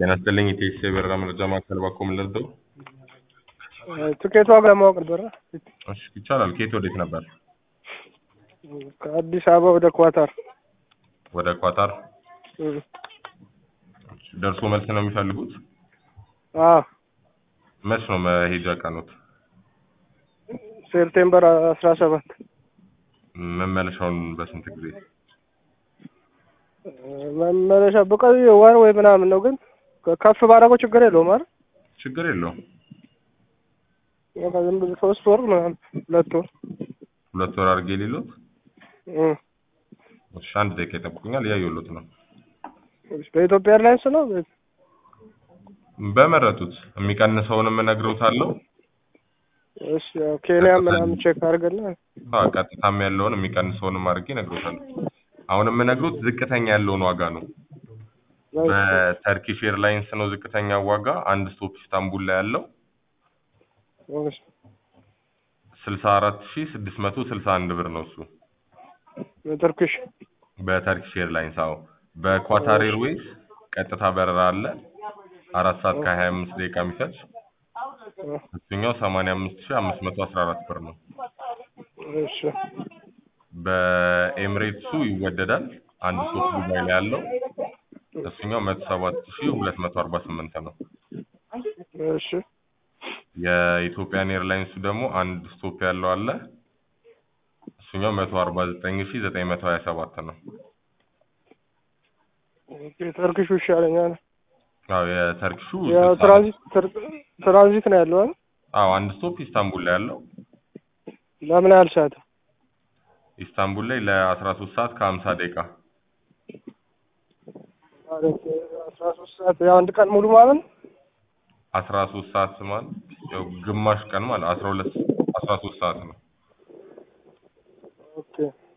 ጤና ይስጥልኝ የኢቲኤስ የበረራ መረጃ ማዕከል ባኮ ምን ልርዳው? ትኬት ዋጋ ለማወቅ ነበረ። እሺ ይቻላል። ከየት ወዴት ነበር? ከአዲስ አበባ ወደ ኳታር ወደ ኳታር እም። ደርሶ መልስ ነው የሚፈልጉት? አዎ መች ነው መሄጃ ቀኖት? ሴፕቴምበር አስራ ሰባት መመለሻውን በስንት ጊዜ? መመለሻ በቀይ ወር ወይ ምናምን ነው፣ ግን ከፍ ባደረገው ችግር የለውም አይደል? ችግር የለውም። በቃ ዝም ብሎ ሶስት ወር ምናምን ሁለት ወር ሁለት ወር አድርጌ ሌሎት? እም። እሺ አንድ ደቂቃ ይጠብቁኛል። እያየሁሎት ነው። በኢትዮጵያ ኤርላይንስ ነው። በመረጡት የሚቀንሰውንም እነግረውታለሁ። እሺ ያው ኬንያ ምናምን ቼክ አድርገና አዎ ቀጥታም ያለውን የሚቀንሰውንም አድርጌ እነግሮታለሁ። አሁን የምነግሮት ዝቅተኛ ያለውን ዋጋ ነው። በተርኪሽ ኤርላይንስ ነው ዝቅተኛ ዋጋ። አንድ ስቶፕ ኢስታንቡል ላይ ያለው እሺ ስልሳ አራት ሺ ስድስት መቶ ስልሳ አንድ ብር ነው እሱ ትርኪሽ በተርኪሽ ኤርላይንስ። አዎ በኳታር ኤርዌይስ ቀጥታ በረራ አለ አራት ሰዓት ከሀያ አምስት ደቂቃ የሚፈጅ እሱኛው ሰማንያ አምስት ሺ አምስት መቶ አስራ አራት ብር ነው። እሺ በኤምሬትሱ ይወደዳል። አንድ ስቶፕ ዱባይ ላይ ያለው እሱኛው መቶ ሰባት ሺ ሁለት መቶ አርባ ስምንት ነው። እሺ የኢትዮጵያን ኤርላይንሱ ደግሞ አንድ ስቶፕ ያለው አለ እሱኛው መቶ አርባ ዘጠኝ ሺ ዘጠኝ መቶ ሀያ ሰባት ነው። ተርኪሹ ይሻለኛል። አዎ የተርኪሹ ያው ስልሳ ነው። ትራንዚት ትራንዚት ነው ያለው አይደል? አዎ አንድ ስቶፕ ኢስታንቡል ላይ ያለው ለምን ያህል ሰዓት? ኢስታንቡል ላይ ለአስራ ሶስት ሰዓት ከሀምሳ ደቂቃ ማለት አስራ ሶስት ሰዓት ያው አንድ ቀን ሙሉ ማለት ነው? አስራ ሶስት ሰዓት ማለት ያው ግማሽ ቀን ማለት አስራ ሁለት አስራ ሶስት ሰዓት ነው። ኦኬ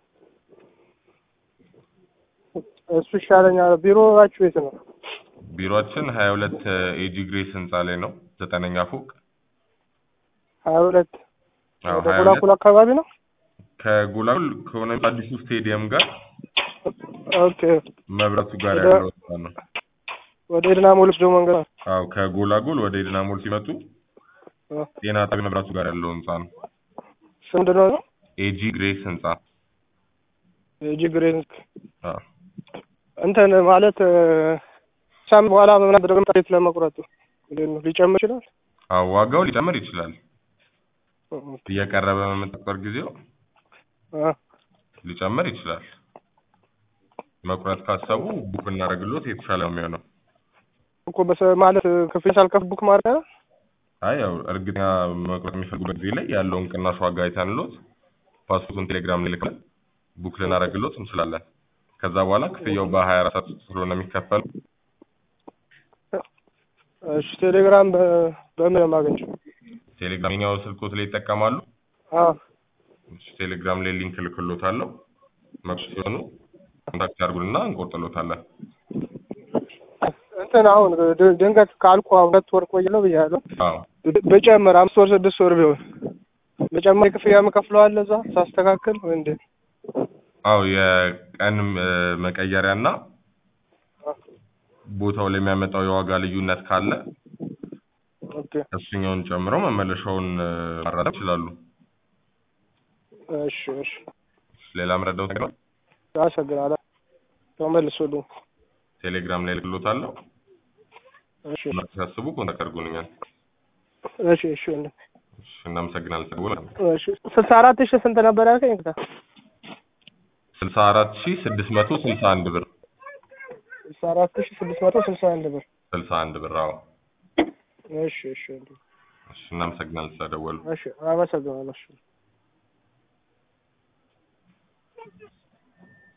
እሱ ይሻለኛል። ቢሮዋችሁ የት ነው? ቢሮአችን ሀያ ሁለት ኤጂ ግሬስ ህንፃ ላይ ነው ዘጠነኛ ፎቅ። ሀያ ሁለት አዎ ወደ ሀያ ጎላጉል ሁለት አካባቢ ነው። ከጎላጉል ከሆነ አዲሱ ስቴዲየም ጋር ኦኬ መብራቱ ጋር ወደ- ያለው ህንፃ ነው። ወደ ኤድና ሞል ወስዶ መንገድ ነው። አዎ ከጎላጉል ወደ ኤድና ሞል ሲመጡ አዎ። ጤና ጣቢያ መብራቱ ጋር ያለው ህንፃ ነው። ስም ምንድን ነው? ኤጂ ግሬስ ህንፃ። ጂግሬን አዎ እንትን ማለት ሳም በኋላ ምን አደረገ ታሪክ ለመቁረጡ እንዴት ነው ሊጨምር ይችላል? አዎ ዋጋው ሊጨምር ይችላል። እየቀረበ በመጠቆር ጊዜው አ ሊጨምር ይችላል። መቁረጥ ካሰቡ ቡክ እናደርግሎት የተሻለ ነው የሚሆነው። እኮ በሰ ማለት ክፍያ ሳልከፍል ቡክ ማድረግ ነው? አይ ያው እርግጠኛ መቁረጥ የሚፈልጉበት ጊዜ ላይ ያለውን ቅናሽ ዋጋ አይተንሎት ፓስፖርቱን ቴሌግራም ልልክለን ቡክ ልናደርግሎት እንችላለን። ከዛ በኋላ ክፍያው በሀያ አራት ሰዓት ውስጥ ስለሆነ የሚከፈል እሺ ቴሌግራም በ- በምን ነው የማገኘው? ቴሌግራም የኛው ስልኮት ላይ ይጠቀማሉ። አ እሺ፣ ቴሌግራም ላይ ሊንክ ልክሎታለሁ። መቁረጥ ሲሆኑ ኮንታክት ያድርጉንና እንቆርጥሎታለን። እንትን አሁን ድ- ድንገት ካልኩ ሁለት ወር ቆይለው ብያለሁ። አዎ ብ- ብጨምር አምስት ወር ስድስት ወር ቢሆን በጨማሪ ክፍያ የምከፍለው አለ እዛ ሳስተካክል ወይ እንዴት? አዎ የቀን እ፣ መቀየሪያና ቦታው ላይ የሚያመጣው የዋጋ ልዩነት ካለ ኦኬ እሱኛውን ጨምረው መመለሻውን እ፣ ማራዘም ይችላሉ። እሺ እሺ ሌላ ምረዳው ነገር አለ? አመሰግናለሁ። ተመልሶልኝ። ቴሌግራም ላይ ልክሎታለሁ። እሺ ሲያስቡ ኮንታክት አድርጉልኛል። እሺ እሺ ወንድም። እሺ፣ እናመሰግናለን። ተደውል እሺ ስልሳ አራት ሺህ ስንት ነበር ያልከኝ? እንግዳ ስልሳ አራት ሺህ ስድስት መቶ ስልሳ አንድ ብር ስልሳ አራት ሺህ ስድስት መቶ ስልሳ አንድ ብር። ስልሳ አንድ ብር። አዎ እሺ እሺ ወንድም። እሺ፣ እናመሰግናለን ስለደወሉ። እሺ አመሰግናለሁ። እሺ